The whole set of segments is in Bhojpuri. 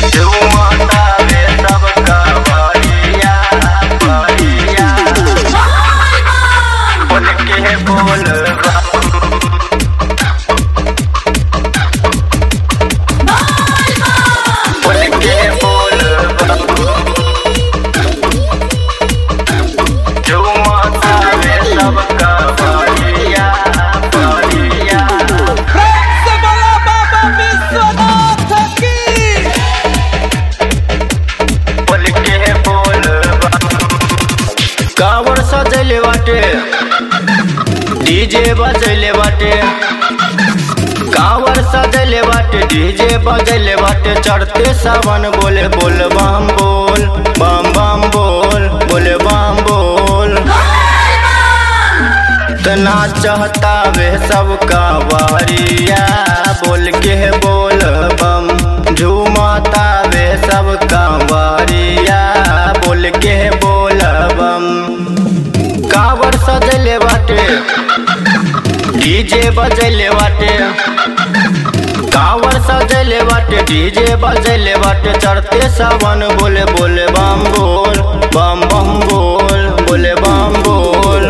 झूमतावे सबका बरिया बरिया बोल के बोल बोल के बोल झूमतावे सबका बरिया बरिया से बोला बाबा विश्वनाथ की बोल के बोल कावड़ सजले बाटे डीजे बजले बाटे कावड़ सजले बाटे डीजे बजले बाटे चढ़ते सावन बोले बोल बम बोल बम बम बोल बोले बम बोल तना चाहता वे सबका बारिया बोल के बोल बम झूमता वे सबका बारिया बोल के बोल बम कावर सजले बाटे डीजे बजले बाटे कावर सजले बाटे डीजे बजले बाटे चढ़ते सावन बोले बोले बम बोल बम बम बोल बोले बम बोल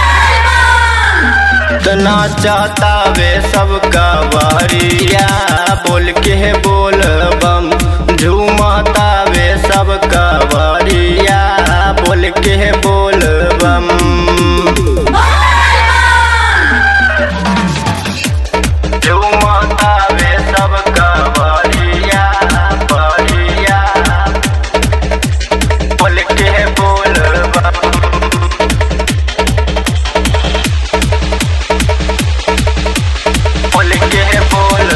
तना चाहता वे सबका बारिया बोल के बोल बम झूमता वे सबका बारिया बोल के बोल बम झूमता वे सबका बारिया बारिया बोल के बोल बम बोल के बोल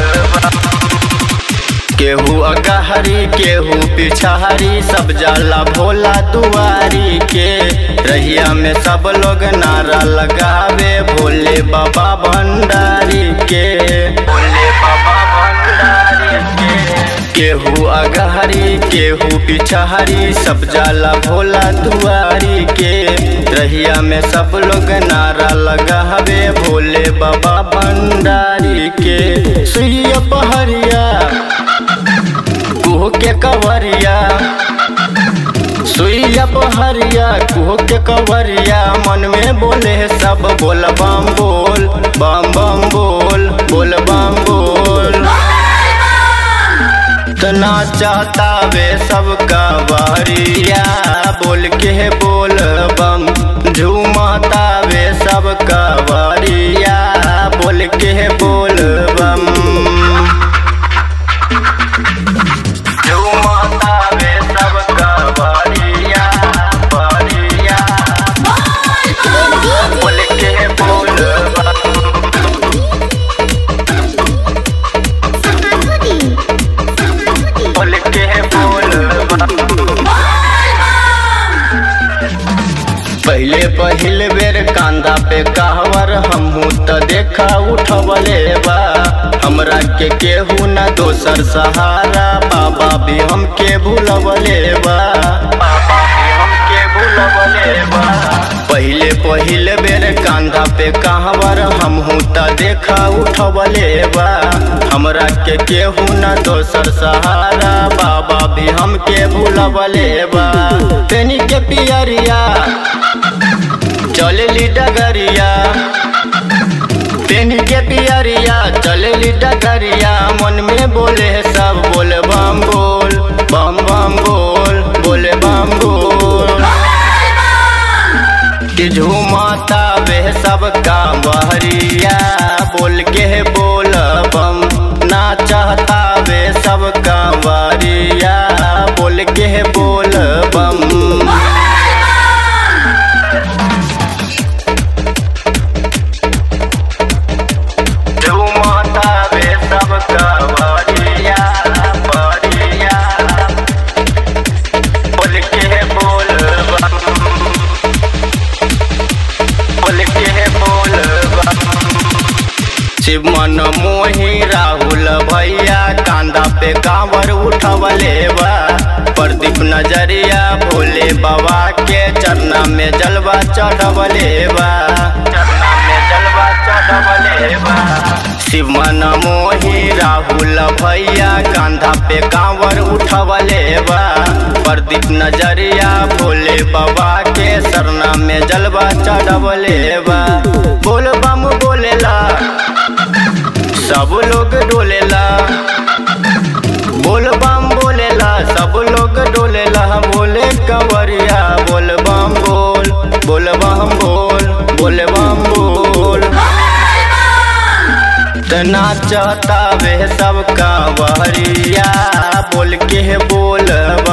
केहू अगहरी केहू पिछहरी सब जाला भोला दुआरी के रहिया में सब लोग नारा लगावे भोले बाबा भंडारी के भोले बाबा भंडारी के केहू अगहरी केहू पिछहरी सब जाला भोला दुआरी के रहिया में सब लोग नारा लगावे भोले बाबा भंडारी के सुइया पहरिया कुह के कवरिया सुइया पहरिया कुह के कवरिया मन में बोले सब बोल बम बोल बम बम बोल बोल बम बोल तना चाहता वे सबका बारिया बोल के बोल बम झूमता वे सबका बारिया बोल के बोल बम झूमता वे सबका बारिया बारिया बोल के बोल बम बोल के बोल पहले पहिल बेर कांदा पे कहवर हमहू त देखा उठवले बा हमरा के केहू न दोसर सहारा बाबा भी हमके भूलवले बा बाबा भी हमके भूलवले बा पहले पहिल बेर कांधा पे कहवर हमहू त देखा उठवले बा हमरा के केहू न दोसर सहारा बाबा भी हमके भूलवले बा पेनी के पियरिया चलली डगरिया पेनी के पियरिया चलली डगरिया मन में बोले सब बोल बम बोल बम बम बोल बोले बम बोल कि झूमता वे सबका बहरिया बोल के बोल बम ना चाहता वे सबका बहरिया बोल के बोल बम झूमता वे सबका बहरिया बहरिया बोल के बोल बम बोल के बोल बम शिव मन मोही राहुल भैया कांदा पे कांवर उठवले बा प्रदीप नजरिया भोले बाबा के चरना में जलवा चढ़वले बा चरना में जलवा चढ़ चढ़वले बा शिव मन मोही राहुल भैया कांधा पे कांवर उठवले बा प्रदीप नजरिया भोले बाबा के सरना में जलवा चढ़वले बा बोल बम बोलेला सब लोग डोलेला बोल बम बोलेला सब लोग डोलेला बोले कंवरिया बोल बम बोल बोल बम बोल बोल बम बोल नाचता वे सब कंवरिया बोल के बोल